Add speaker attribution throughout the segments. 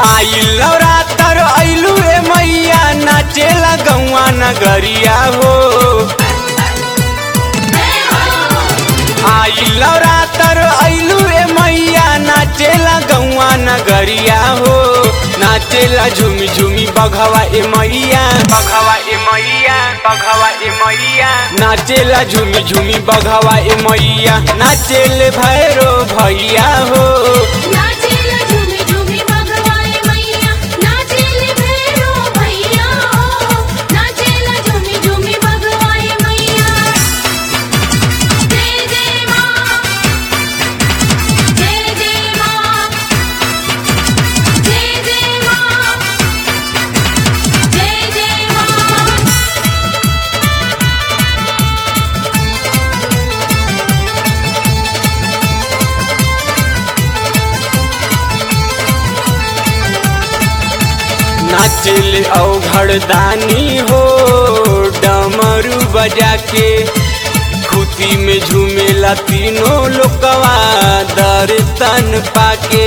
Speaker 1: आई लौरातर ऐलू ए मैया नाचेला गौआ नगरिया हो आई लौरातर ऐलू ए मैया नाचेला गौआ नगरिया हो नाचेला झूमी झूमी बघवा ए मैया बघवा ए मैया बघवा ए मैया नाचेला झूमी झूमी बघवा ए मैया नाचेले भैरो भैया हो
Speaker 2: नाचेला झूमी झूमी भगवाए मैया नाचेले भैरो भैया हो नाचेला झूमी झूमी भगवाए मैया जय जय मां जय जय मां जय जय मां जय जय मां
Speaker 1: नाचेले अवघड़ दानी हो डमरू बजा के खुती में झूमेला तीनों लोकवा दर्शन पाके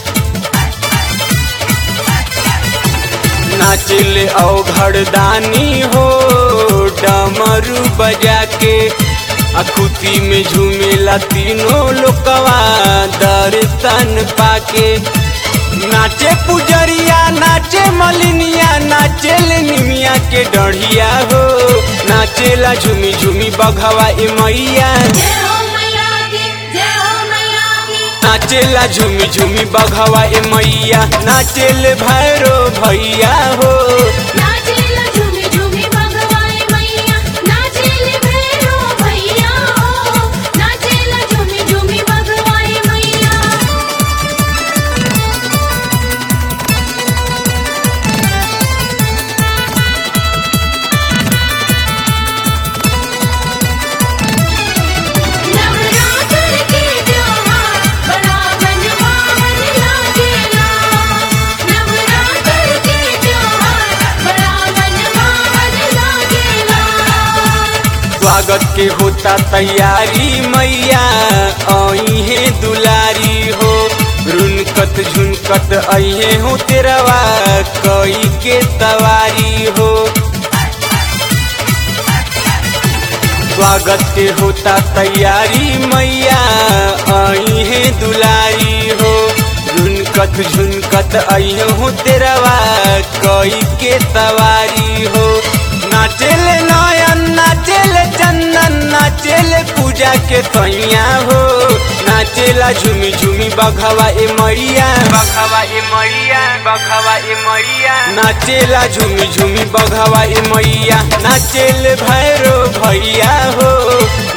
Speaker 1: नाचेले अवघड़ दानी हो डमरू बजा के अखुती में झूमेला तीनों लोकवा दर्शन पाके नाचे पुजरिया नाचे मलिनिया नाचेले निमिया के डढ़िया हो नाचेला झूमी झूमी बघवा ए मैया
Speaker 2: जय हो मैया की जय हो मैया की
Speaker 1: नाचेला झूमी झूमी बघवा ए मैया नाचेले भैरो भैया हो
Speaker 2: नाचेला झूमी झूमी भगवाए मैया नाचेले भैरो भैया हो नाचेला झूमी झूमी भगवाए मैया नवरात्र के त्योहार बड़ा मनमोहन लागेला नवरात्र के त्योहार बड़ा मनमोहन लागेला
Speaker 1: स्वागत के होता तैयारी मैया आई है दुलारी हो रुनकत झुनकत अहे हो तेरवा कई के सवारी हो स्वागत के होता तैयारी मैया आई है दुलारी हो रुनकत झुनकत अहे हो तेरवा कई के सवारी हो नाचेले नयन नाचेले चंदन नाचेले पूजा के सैया हो नाचेला झूमी झूमी बघवा ए मैया बघवा ए मैया बघवा ए मैया नाचेला झूमी झूमी बघवा ए मैया नाचेले भैरो भैया हो